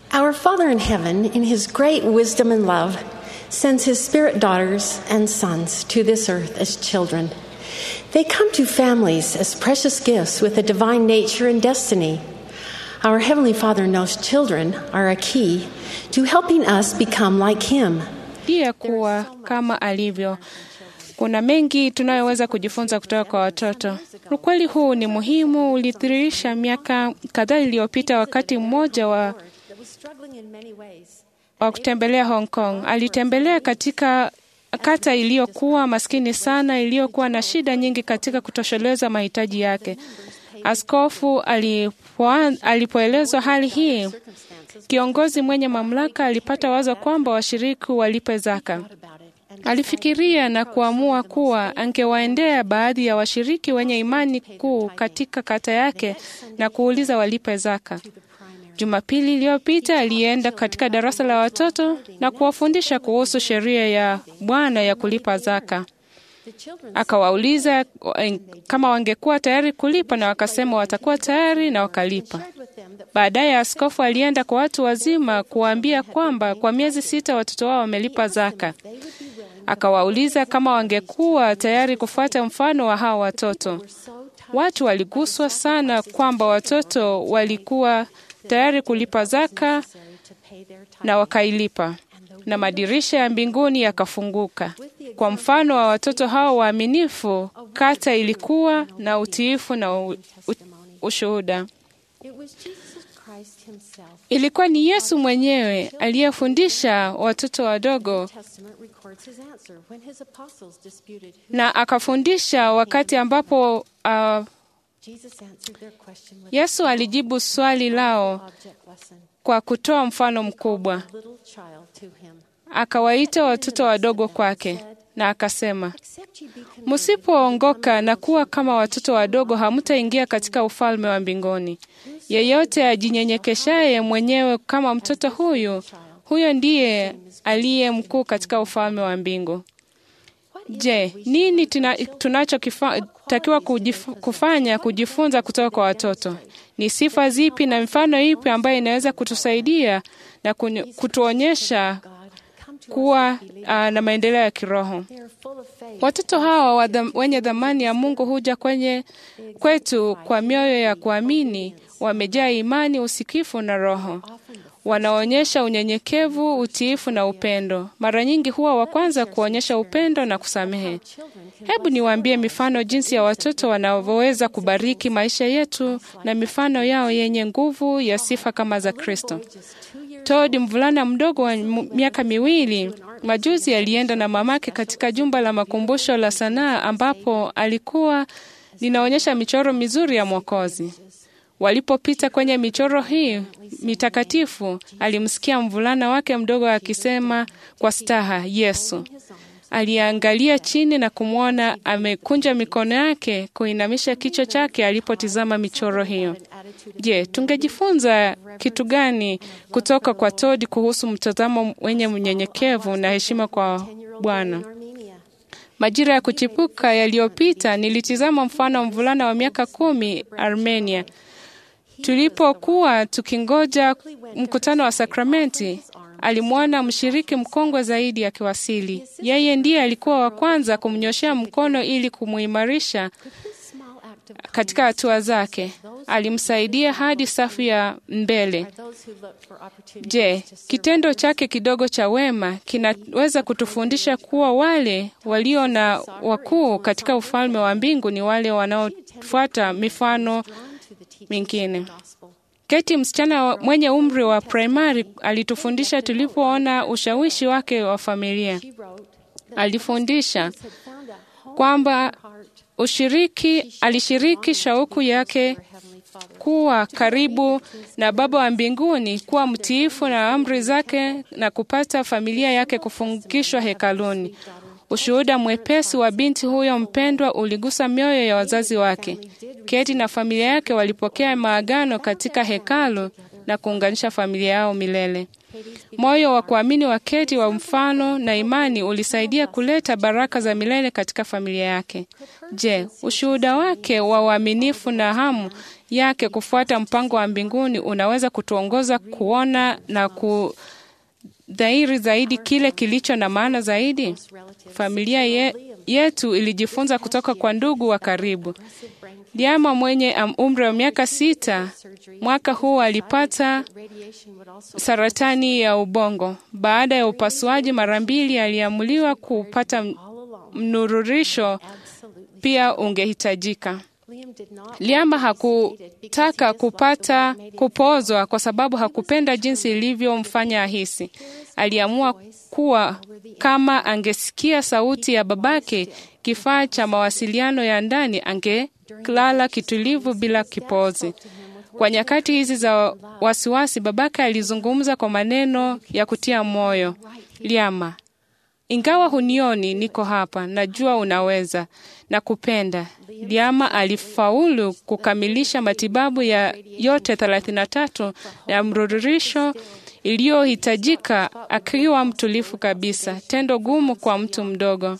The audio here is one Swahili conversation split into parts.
Our Father in heaven, in his great wisdom and love, sends his spirit daughters and sons to this earth as children. They come to families as precious gifts with a divine nature and destiny. Our Heavenly Father knows children are a key to helping us become like him. pia kuwa kama alivyo. Kuna mengi tunayoweza kujifunza kutoka kwa watoto. Ukweli huu ni muhimu, ulidhihirisha miaka kadhaa iliyopita, wakati mmoja wa, wa kutembelea Hong Kong. Alitembelea katika kata iliyokuwa maskini sana, iliyokuwa na shida nyingi katika kutosheleza mahitaji yake. Askofu alipo, alipoelezwa hali hii, kiongozi mwenye mamlaka alipata wazo kwamba washiriki walipe zaka. Alifikiria na kuamua kuwa angewaendea baadhi ya washiriki wenye imani kuu katika kata yake na kuuliza walipe zaka. Jumapili iliyopita alienda katika darasa la watoto na kuwafundisha kuhusu sheria ya Bwana ya kulipa zaka. Akawauliza kama wangekuwa tayari kulipa na wakasema watakuwa tayari na wakalipa. Baadaye askofu alienda kwa watu wazima kuwaambia kwamba kwa miezi sita watoto wao wamelipa zaka. Akawauliza kama wangekuwa tayari kufuata mfano wa hawa watoto. Watu waliguswa sana kwamba watoto walikuwa tayari kulipa zaka na wakailipa, na madirisha ya mbinguni yakafunguka. Kwa mfano wa watoto hao waaminifu, kata ilikuwa na utiifu na u, u, ushuhuda. Ilikuwa ni Yesu mwenyewe aliyefundisha watoto wadogo na akafundisha wakati ambapo uh, Yesu alijibu swali lao kwa kutoa mfano mkubwa. Akawaita watoto wadogo kwake na akasema, msipoongoka na kuwa kama watoto wadogo, hamtaingia katika ufalme wa mbinguni. Yeyote ajinyenyekeshaye mwenyewe kama mtoto huyu, huyo ndiye aliye mkuu katika ufalme wa mbingu. Je, nini tunachotakiwa kufanya kujifunza kutoka kwa watoto? Ni sifa zipi na mifano ipi ambayo inaweza kutusaidia na kutuonyesha kuwa uh, na maendeleo ya kiroho? Watoto hawa wadham, wenye dhamani ya Mungu huja kwenye kwetu kwa mioyo ya kuamini, wamejaa imani, usikifu na Roho wanaonyesha unyenyekevu, utiifu na upendo. Mara nyingi huwa wa kwanza kuonyesha upendo na kusamehe. Hebu niwaambie mifano jinsi ya watoto wanavyoweza kubariki maisha yetu na mifano yao yenye nguvu ya sifa kama za Kristo. Todd, mvulana mdogo wa miaka miwili, majuzi alienda na mamake katika jumba la makumbusho la sanaa ambapo alikuwa linaonyesha michoro mizuri ya Mwokozi. Walipopita kwenye michoro hii mitakatifu, alimsikia mvulana wake mdogo akisema kwa staha, Yesu. Aliangalia chini na kumwona amekunja mikono yake, kuinamisha kichwa chake alipotizama michoro hiyo. Je, tungejifunza kitu gani kutoka kwa Todd kuhusu mtazamo wenye mnyenyekevu na heshima kwa Bwana? Majira ya kuchipuka yaliyopita, nilitizama mfano wa mvulana wa miaka kumi Armenia. Tulipokuwa tukingoja mkutano wa sakramenti, alimwona mshiriki mkongwe zaidi akiwasili. Yeye ndiye alikuwa wa kwanza kumnyoshea mkono ili kumuimarisha katika hatua zake. Alimsaidia hadi safu ya mbele. Je, kitendo chake kidogo cha wema kinaweza kutufundisha kuwa wale walio na wakuu katika ufalme wa mbingu ni wale wanaofuata mifano mingine. Keti, msichana mwenye umri wa primari, alitufundisha tulipoona ushawishi wake wa familia. Alifundisha kwamba ushiriki, alishiriki shauku yake kuwa karibu na Baba wa mbinguni, kuwa mtiifu na amri zake na kupata familia yake kufungishwa hekaluni. Ushuhuda mwepesi wa binti huyo mpendwa uligusa mioyo ya wazazi wake. Keti na familia yake walipokea maagano katika hekalu na kuunganisha familia yao milele. Moyo wa kuamini wa Keti wa mfano na imani ulisaidia kuleta baraka za milele katika familia yake. Je, ushuhuda wake wa uaminifu na hamu yake kufuata mpango wa mbinguni unaweza kutuongoza kuona na kudhairi zaidi kile kilicho na maana zaidi. Familia ye, yetu ilijifunza kutoka kwa ndugu wa karibu. Liama mwenye umri wa miaka sita mwaka huu alipata saratani ya ubongo. Baada ya upasuaji mara mbili, aliamuliwa kupata mnururisho pia ungehitajika. Liama hakutaka kupata kupozwa kwa sababu hakupenda jinsi ilivyomfanya ahisi. Aliamua kuwa kama angesikia sauti ya babake, kifaa cha mawasiliano ya ndani, angelala kitulivu bila kipozi. Kwa nyakati hizi za wasiwasi, babake alizungumza kwa maneno ya kutia moyo. Liama, ingawa hunioni, niko hapa, najua unaweza na kupenda. Liama alifaulu kukamilisha matibabu ya yote 33 ya mrudurisho iliyohitajika akiwa mtulifu kabisa, tendo gumu kwa mtu mdogo.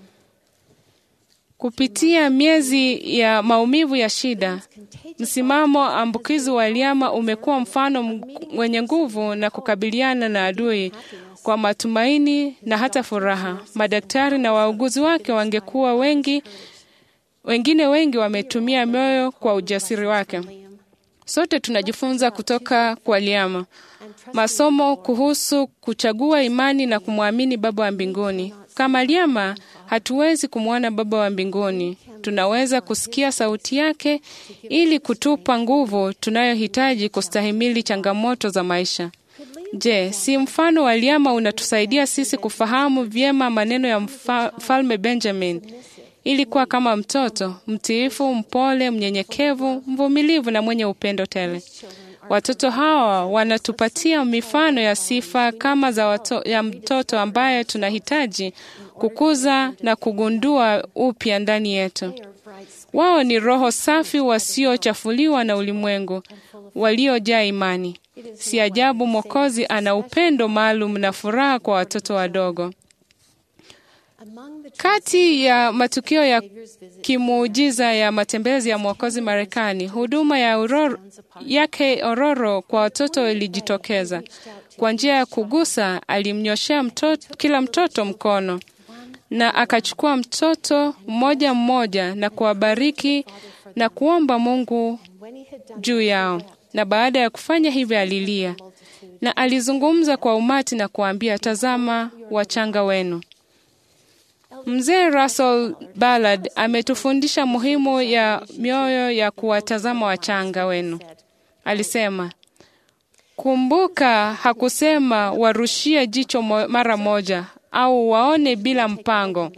Kupitia miezi ya maumivu ya shida, msimamo ambukizi wa Liama umekuwa mfano wenye nguvu na kukabiliana na adui kwa matumaini na hata furaha. Madaktari na wauguzi wake wangekuwa wengi, wengine wengi wametumia moyo kwa ujasiri wake. Sote tunajifunza kutoka kwa Liama masomo kuhusu kuchagua imani na kumwamini Baba wa mbinguni. Kama Liama, hatuwezi kumwona Baba wa mbinguni. Tunaweza kusikia sauti yake ili kutupa nguvu tunayohitaji kustahimili changamoto za maisha. Je, si mfano wa Liama unatusaidia sisi kufahamu vyema maneno ya mfalme Benjamin ili kuwa kama mtoto mtiifu, mpole, mnyenyekevu, mvumilivu na mwenye upendo tele. Watoto hawa wanatupatia mifano ya sifa kama za wato, ya mtoto ambaye tunahitaji kukuza na kugundua upya ndani yetu. Wao ni roho safi wasiochafuliwa na ulimwengu, waliojaa imani. Si ajabu Mwokozi ana upendo maalum na furaha kwa watoto wadogo. Kati ya matukio ya kimuujiza ya matembezi ya Mwokozi Marekani, huduma ya ororo, yake ororo kwa watoto ilijitokeza. Kwa njia ya kugusa, alimnyoshea mtoto, kila mtoto mkono na akachukua mtoto mmoja mmoja na kuwabariki na kuomba Mungu juu yao, na baada ya kufanya hivyo alilia na alizungumza kwa umati na kuambia, tazama wachanga wenu. Mzee Russell Ballard ametufundisha muhimu ya mioyo ya kuwatazama wachanga wenu. Alisema, kumbuka, hakusema warushie jicho mara moja au waone bila mpango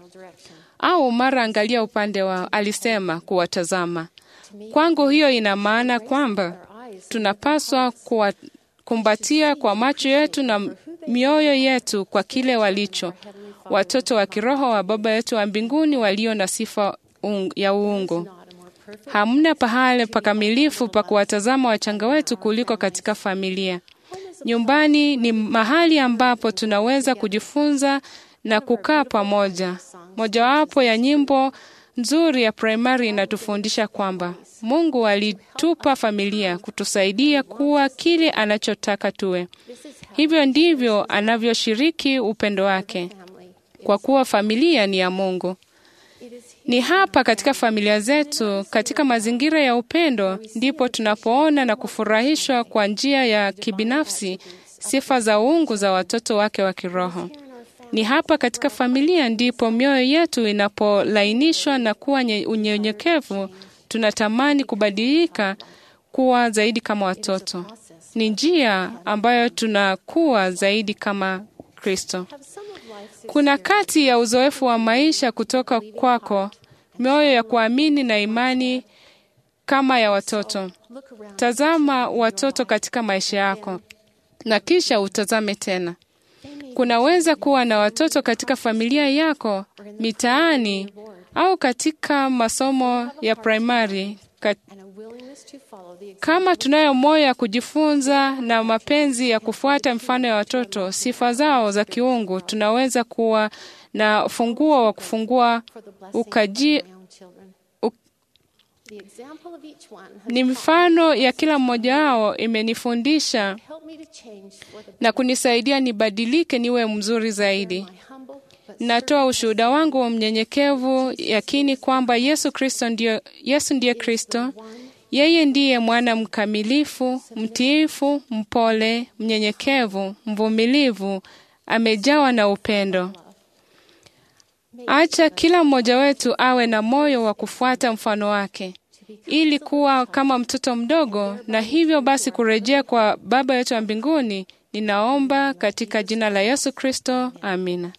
au mara angalia upande wao. Alisema kuwatazama. Kwangu hiyo ina maana kwamba tunapaswa kuwakumbatia kwa macho yetu na mioyo yetu kwa kile walicho watoto wa kiroho wa Baba yetu wa mbinguni walio na sifa un, ya uungu. Hamna pahali pakamilifu pa kuwatazama wachanga wetu kuliko katika familia. Nyumbani ni mahali ambapo tunaweza kujifunza na kukaa pamoja. Mojawapo ya nyimbo nzuri ya primary inatufundisha kwamba Mungu alitupa familia kutusaidia kuwa kile anachotaka tuwe. Hivyo ndivyo anavyoshiriki upendo wake kwa kuwa familia ni ya Mungu. Ni hapa katika familia zetu, katika mazingira ya upendo, ndipo tunapoona na kufurahishwa kwa njia ya kibinafsi sifa za uungu za watoto wake wa kiroho. Ni hapa katika familia ndipo mioyo yetu inapolainishwa na kuwa unyenyekevu, tunatamani kubadilika kuwa zaidi kama watoto. Ni njia ambayo tunakuwa zaidi kama Kristo. Kuna kati ya uzoefu wa maisha kutoka kwako, mioyo ya kuamini na imani kama ya watoto. Tazama watoto katika maisha yako na kisha utazame tena. Kunaweza kuwa na watoto katika familia yako, mitaani, au katika masomo ya primary. Kama tunayo moyo ya kujifunza na mapenzi ya kufuata mfano ya watoto, sifa zao za kiungu, tunaweza kuwa na funguo wa kufungua ukaji, u, The example of each one has Ni mifano ya kila mmoja wao imenifundisha helped me to change for the na kunisaidia nibadilike niwe mzuri zaidi. my humble but Natoa ushuhuda wangu wa mnyenyekevu, yakini kwamba Yesu Kristo ndio, Yesu ndiye Kristo. Yeye ndiye mwana mkamilifu, mtiifu, mpole, mnyenyekevu, mvumilivu, amejawa na upendo. Acha kila mmoja wetu awe na moyo wa kufuata mfano wake ili kuwa kama mtoto mdogo, na hivyo basi kurejea kwa Baba yetu wa mbinguni. Ninaomba katika jina la Yesu Kristo, amina.